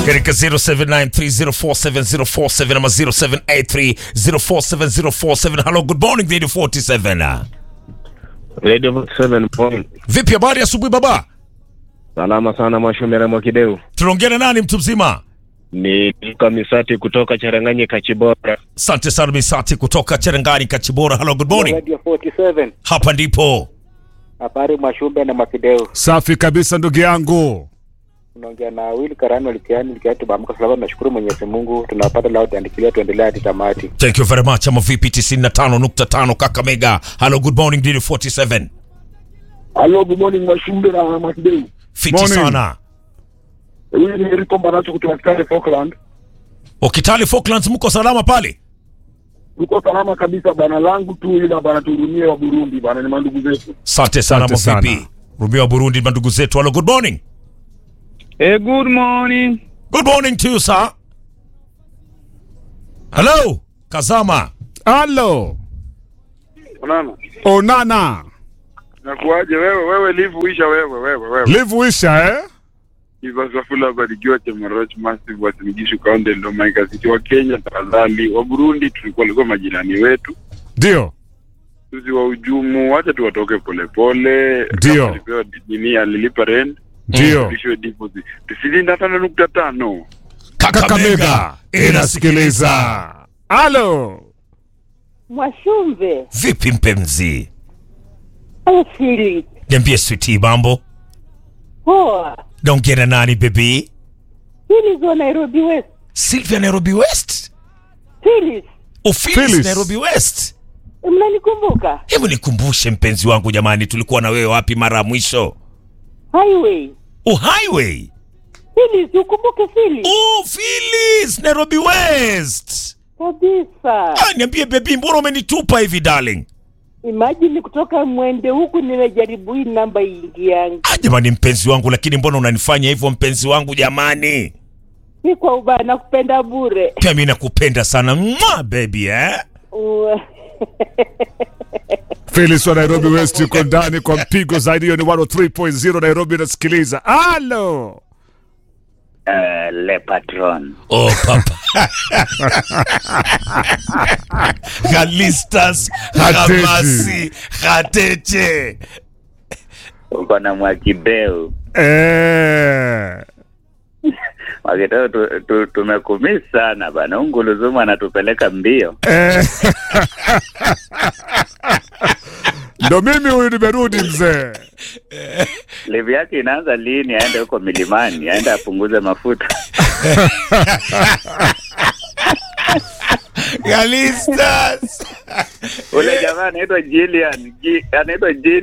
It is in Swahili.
katika 0793047047 ama 0783047047. Hello, good morning Radio 47. Radio 47 point. Vipi habari asubuhi baba? Salama sana Mwashumera Mwakideu. Tunaongea na nani mtu mzima? Ni Luka Misati kutoka Charanganye Kachibora. Asante sana Misati kutoka Cherangani Kachibora. Hello, good morning. Radio 47. Hapa ndipo Habari Mwashumbe na Makideo. Safi kabisa ndugu yangu. Unaongea na Will Karani Walikiani Likiani tumeamka salama tunashukuru Mwenyezi Mungu tunapata lao tuandikilia tuendelee hadi tamati. Thank you very much. Ama vipi 95.5 Kakamega. Hello, good morning Radio 47. Hello, good morning Mwashumbe na Mwakideu. Fiti Morning. sana. Huyu ni Eriko Mbaracho kutoka Kitale Falkland. Okitali Falklands mko salama pale? Tuko salama kabisa bana, langu tu ila bana, tuhurumie wa Burundi bana, ni mandugu zetu. Asante sana Asante ama vipi? sana. Rumia wa Burundi mandugu zetu. Hello, good morning. Eh, good morning. Good morning to you, sir. Hello, Kazama. Halo. Unaona? Onana. Nakuaje wewe wewe live uisha wewe wewe wewe. Live wisha eh? Iva Safula barikiwa Chemarach Massive wa Simigishu County ndo Maika City wa Kenya tafadhali. Wa Burundi tulikuwa walikuwa majirani wetu. Ndio. Sisi wa ujumu wacha tuwatoke polepole. Ndio. Kama alipewa nini alilipa rent. Ndio. Tulishwe deposit. Tusilinda tano nukta tano. Kakamega inasikiliza. Halo. Mwashumbe Vipi mpenzi? Asili Niambie sweetie, mambo. poa, Naongea na nani baby? Phyllis wa Nairobi West. Sylvia Nairobi West. Phyllis, Oh, Phyllis Phyllis. Nairobi West. mnanikumbuka? Hebu nikumbushe mpenzi wangu jamani, tulikuwa na wewe wapi mara ya mwisho? Highway. Oh, highway. Phyllis, ukumbuke Phyllis Oh, Phyllis Nairobi West. kabisa. Ah, niambie baby, mbona umenitupa hivi darling? Imagine kutoka mwende huku nimejaribu hii namba iingiangi, Ah, jamani mpenzi wangu, lakini mbona unanifanya hivyo mpenzi wangu jamani? si kwa ubaya, nakupenda bure. Pia mimi nakupenda sana Mwah, baby eh? U- Phyllis wa Nairobi West yuko ndani kwa mpigo zaidi. Hiyo ni 103.0 Nairobi inasikiliza. Halo. Uh, le patron. Oh, papa. Galistas Hateti. Hamasi Hateche. Uko na Mwakideu. Eh. Mwakideu tu, tu, tumekumisi sana bana. Unguluzumu anatupeleka mbio. Eh. Ndo mimi huyu nimerudi mzee. Livi yake inaanza lini? Aende huko milimani, aende apunguze mafuta. Galistas. Ule jamaa anaitwa Jillian, Ji- anaitwa Jillian